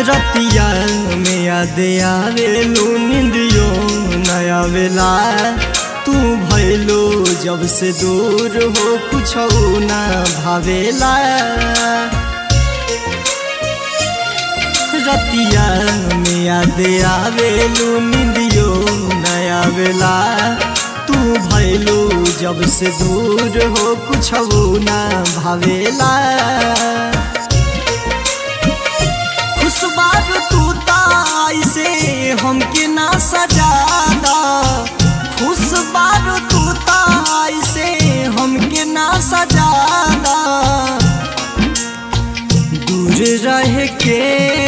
रतिया में याद आवेलू निंदियो नया वेला तू भैलो जब से दूर हो कुछ ना भावेला रतिया में याद आवेलू निंदियो नया वेला तू भैलो जब से दूर हो कुछ ना भावेला खुशबार तू ताई से हमके ना सजादा खुशबार तू ताई से हमके ना सजादा दूर रह के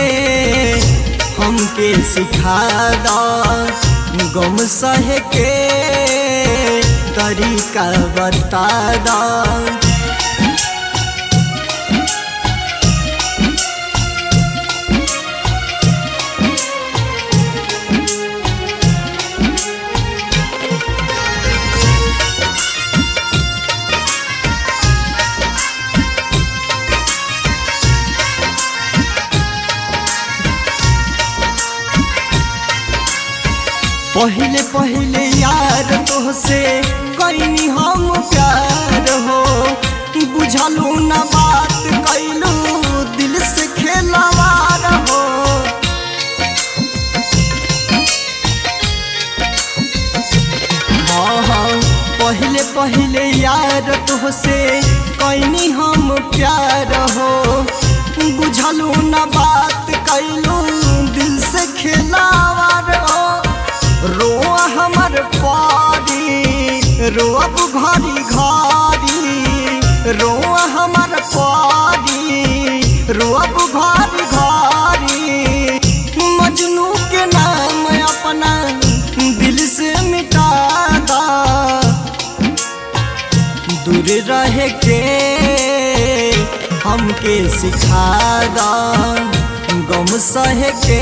हमके सिखादा गम सह के तरीका बतादा पहले पहले यार तोहसे कैनी हम प्यार हो बुझलू न बात कैलू दिल से खेलवार हो हाँ हाँ पहले पहले यार तोहसे कैनी हम प्यार हो बुझलू न बात कैलू दिल से खेलावार हो रोआ हमर पारी रोअब घरी घरी रोआ हमर पारी रोअब घरी घरी मजनू के नाम अपना दिल से मिटा दा दूर रह के हमके सिखा दा गम सह के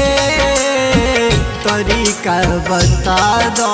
तरीका बता दो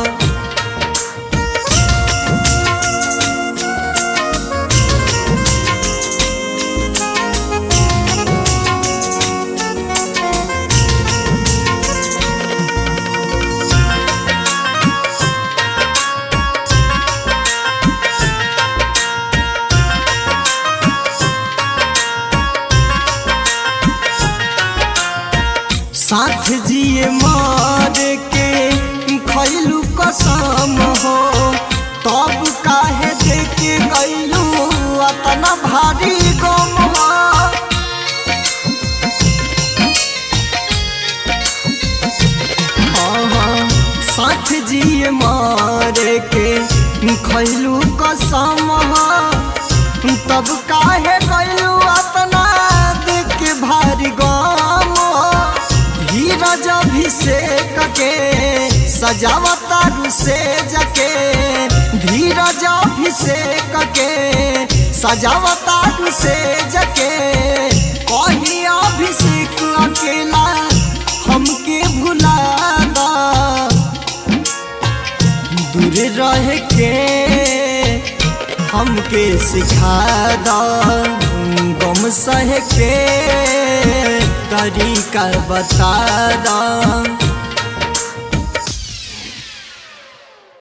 साथ जिए मार के खैलू कसम हो तब काहे देके गैलू अतना भारी गम हो हाँ हाँ साथ जिए मार के खैलू कसम हो तब काहे गैलू अतना देख के भारी गम हो धीरज अभिषेक के सजावतारू से जके धीरज अभिषेक के सजावतारू से जके कही अभिषेक अकेला हमके भुला दा दूर रह के हमके सिखा दा गम सह के तरीका बता दा